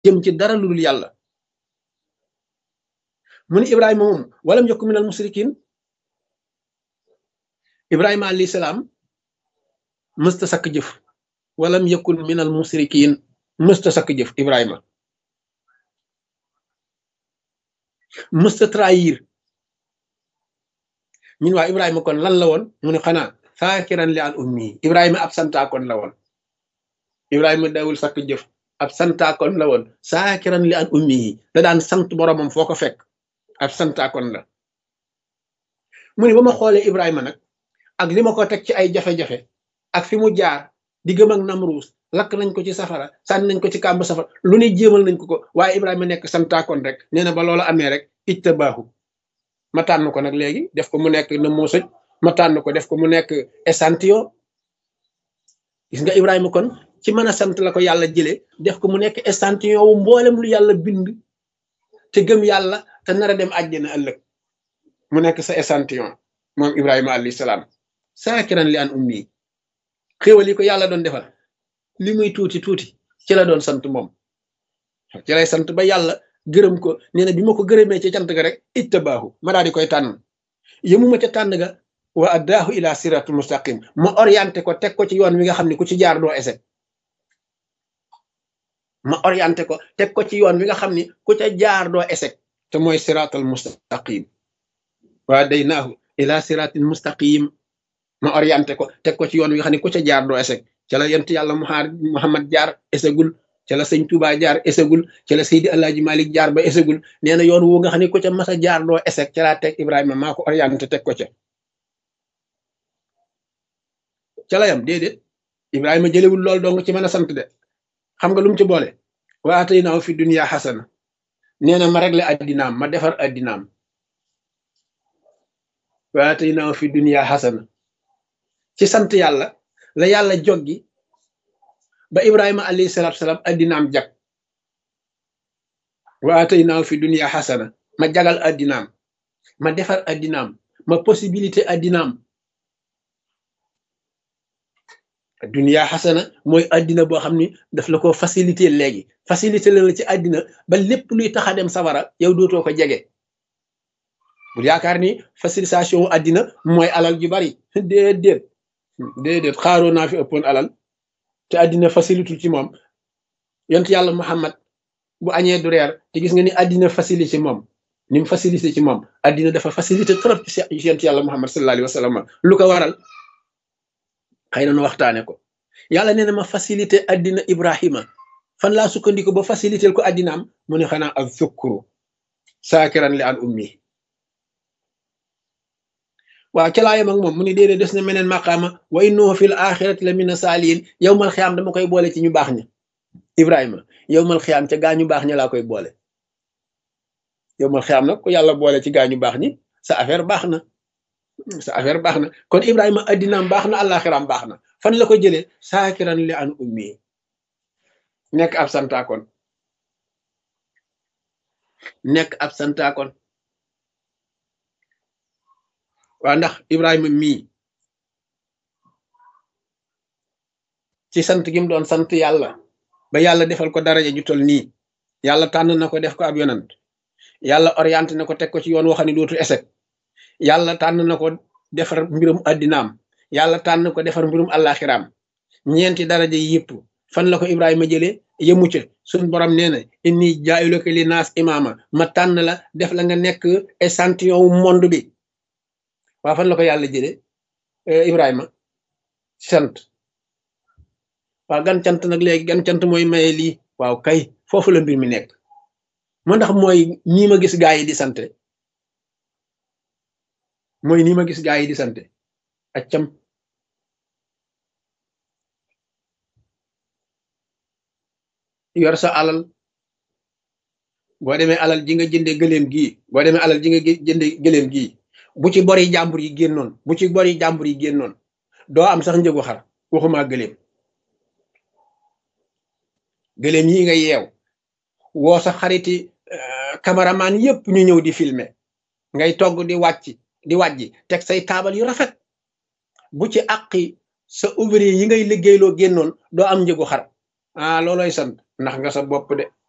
jëm ci dara lu dul yàlla mu ni ibrahima moom walam yakun minal musrikin ibrahima alayhi salaam mësta sakk jëf walam yakun minal musrikin mësta sakk jëf ibrahima mësta trahir ñun waa ibrahima kon lan la woon mu ne xanaa saakiran li al ummi ibrahima ab santaakoon la woon ibrahima dawul sakk jëf ab santaakoon la woon saakiran li al ummi yi da daan sant boromam foo ko fekk ab santaakoon la mu ne ba ma xoolee ibrahima nag ak li ma ko teg ci ay jafe-jafe ak fi mu jaar di gëm ak namruus lakk nañ ko ci safara sànni nañ ko ci kàmb safara lu ne jéemal nañ ko ko waaye ibrahima nekk santaakoon rek nee na ba loola amee rek ijta baaxu ma tànn ko nag léegi def ko mu nekk na moo sëj ma tànn ko def ko mu nekk échantillon gis nga ibrahima kon ci mën a sant la ko yàlla jëlee def ko mu nekk échantillon wu mboolem lu yàlla bind te gëm yàlla te nar a dem àjjana ëllëg mu nekk sa échantillon moom ibrahima alayhi salaam saakiran li an ummi xéwal yi ko yàlla doon defal li muy tuuti tuuti ci la doon sant moom ci lay sant ba yàlla gërëm ko nee na bi ma ko gërëmee ci cant ga rek ittabaahu ma daal di koy tànn yëmuma ca tànn ga wa addaahu ila siratul mustaqim ma orienté ko teg ko ci yoon wi nga xam ne ku ci jaar doo échec ma orienté ko teg ko ci yoon wi nga xam ni ku ca jaar doo échec te mooy siratul mustaqim wa daynaahu ila siratil mustaqim ma orienté ko teg ko ci yoon wi nga xam ne ku ca jaar doo échec ca la yent yàlla muhammad jaar échecgul ca la sëñ Touba jaar échecgul ca la Seydi Alaaji Malik jaar ba échecgul nee na yoon wu nga xam ne ku ca mas a jaar doo échec ca laa teg Ibrahima maa ko orienté teg ko ca ca la yam déedéet Ibrahima jëlewul lool dong ci mën a sant de xam nga lu mu ci boole wa ataynaahu fi dunya xasana nee na ma réglé addinaam ma defar addinaam wa ataynaahu fi dunya xasana ci sant yàlla la yàlla joggi ba ibrahima alayhi salatu salaam addinaam jag wa ataynaahu fi dunya xasana ma jagal addinaam ma defar addinaam ma possibilité addinaam dunya xasana mooy addina boo xam ni daf la ko facilité léegi facilité la la ci addina ba lépp luy tax a dem sawara yow dootoo ko jege bu yaakaar ni facilitation addina mooy alal ju bari déedéet déedéet xaaroo naa fi ëppoon alal te addina facilité ci moom yont yàlla muhammad bu añee du reer te gis nga ni addina facilité ci moom ni mu facilité ci moom addina dafa facilité trop ci yont yàlla muhammad sallallahu alayhi wa sallam lu ko waral xëy na nu waxtaane ko yàlla nee na ma facilité addina ibrahima fan laa sukkandiku ba facilité ko addinaam mu ne xanaa ak zukkuru saakiran li an ummi waaw ca laayam ak moom mu ni déedéet des na meneen maqaama wa innahu fil axirati la mina saaliin yow mal xiyaam dama koy boole ci ñu baax ña ibrahima yow mal xiyaam ca gaa ñu baax ña laa koy boole yow mal xiyaam nag ku yàlla boole ci gaa ñu baax ñi sa affaire baax na sa affaire baax na kon ibrahima addinaam baax na àllaaxiraam baax na fan la ko jëlee saakiran li an ummi nekk ab santaakoon nekk ab santaakoon waa ndax ibrahima mii ci sant gi mu doon sant yàlla ba yàlla defal ko daraja ju tol nii yàlla tànn na ko def ko ab yonant yàlla orienté na ko teg ko ci yoon waxani dootu échec yàlla tànn na ko defar mbirum addinaam yàlla tànn ko defar mbirum àllaaxiraam ñeenti daraja yi yëpp fan la ko ibrahima jëlee yëmu ca suñ borom nee na inni jaayiluka li naas imaama ma tànn la def la nga nekk échantillon wu monde bi waa fan la ko yàlla jële ibrahima sant waaw gan cant nag léegi gan cant mooy maye lii waaw kay foofu la mbir mi nekk moo ndax mooy nii ma gis gaa yi di sante mooy nii ma gis gaa yi di sante accam yor sa alal boo demee alal ji nga jënde gëléem gii boo demee alal ji nga jënde gëléem gii bu ci bori jàmbur yi génnoon bu ci bori jàmbur yi génnoon doo am sax njëgu xar waxuma gëléem gëléem yi nga yeew woo sa xariti cameraman yépp ñu ñëw di filmer ngay togg di wàcc di wàjji teg say taabal yu rafet bu ci àqi sa ouvrier yi ngay liggéeyloo génnoon doo am njëgu xar ah looloy sant ndax nga sa bopp de